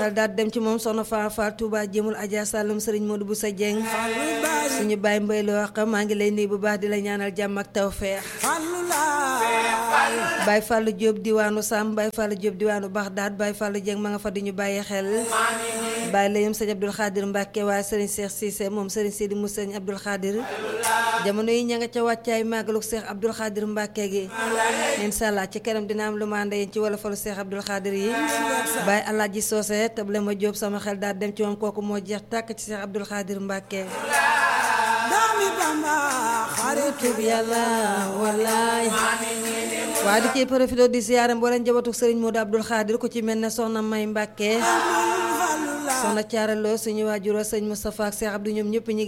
xel daal dem ci moom soxna Faa Fall Touba jéemul Adja Saloum Serigne Modou Boussa Dieng suñu baay mbay loo wax maa ngi lay nuyu bu baax di la ñaanal jàmm ak tawfeex Baye Fallou Diop diwaanu Sam Baye Fallou Diop diwaanu Baxdaad Baye Fallou Dieng ma nga fa di ñu bàyyi xel Baye la yëm sëñ Abdoul Khadir Mbacke waaye Serigne Cheikh Cissé moom Serigne Sidi mu sëñ Abdoul Khadir jamono yi ña nga ca wàccaay màggalu Cheikh Abdoul Khadir Mbacke gi incha allah ci kanam dina am lu ma ànd yéen ci wala falu Cheikh Abdoul Khadir yi Baye Alaaji Socé table ma Diop sama xel daal dem ci moom kooku moo jeex tàkk ci Cheikh Abdoul Khadir Mbacke xaritub yàlla wallaay waa di ciy profité di siyaare mbooleen njabootu Serigne Modou Abdoul Khadir ku ci mel ne soxna May Mbacke soxna Thiaralo suñu waajuroo sëñ Moustapha ak Cheikh Abdou ñoom ñëpp ñi